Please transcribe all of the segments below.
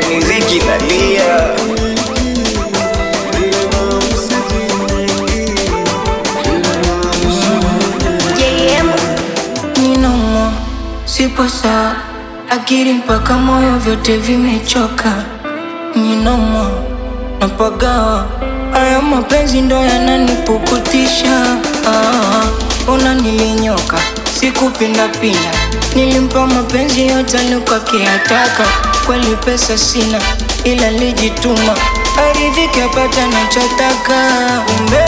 yani ziki nalia JM Ninomo, sipo sawa, akili mpaka moyo vyote vimechoka. Ninomo, napagawa, haya mapenzi ndo yananipukutisha. Ah, una nilinyoka, sikupindapinda, nilimpa mapenzi yote nikakiyataka. Kweli pesa sina, ila lijituma, aridhike apata nachotaka. Umbe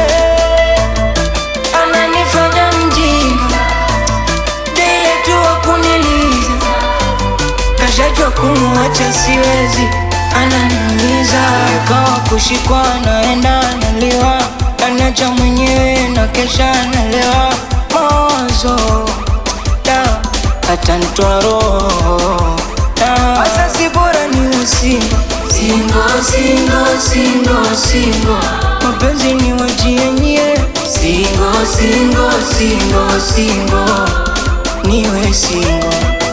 ananifanya mjinga Dile tu wakuniliza Kashajua kumuacha siwezi Ananiuliza Kawa kushikwa naenda naliwa Anacha mwenyewe na kesha nalewa Mawazo Da Hata nitoa roho Da Asa si bora ni usingo Singo, singo, singo, singo Mapenzi ni wajienye Singo, singo, singo, singo Niwe singo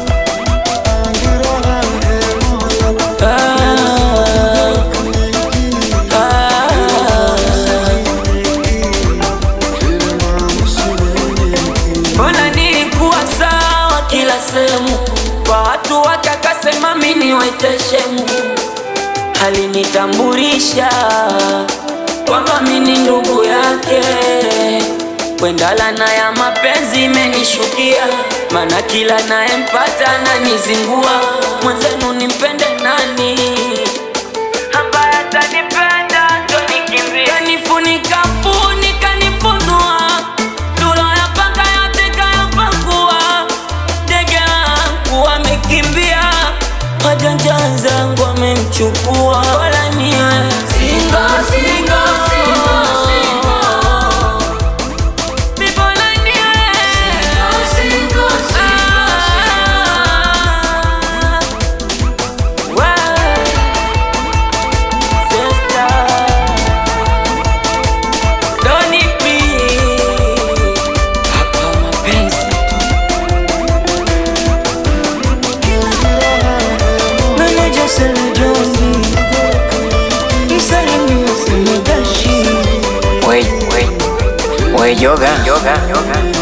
Mbona nilikuwa sawa kila sehemu, kwa watu wakakasema mimi waiteshemu, alinitambulisha kwamba mimi ni ndugu yake. Kwenda lana ya mapenzi imenishukia, maana kila nayempata ananizingua. Mwenzenu nimpende nani ambaye atanipenda ndo nikimbie, kanifunika funika nifunua Duro ya paka yote kayapakua, ndege wangu wamekimbia, wajanja wenzangu wamemchukua, wala niwe singo singo Bibona niwe Ah, we, sister Doni P Hapa mapenzi tu Meneja Sele Jombi Msalimia Sele Dashi we, we, we yoga, yoga, yoga.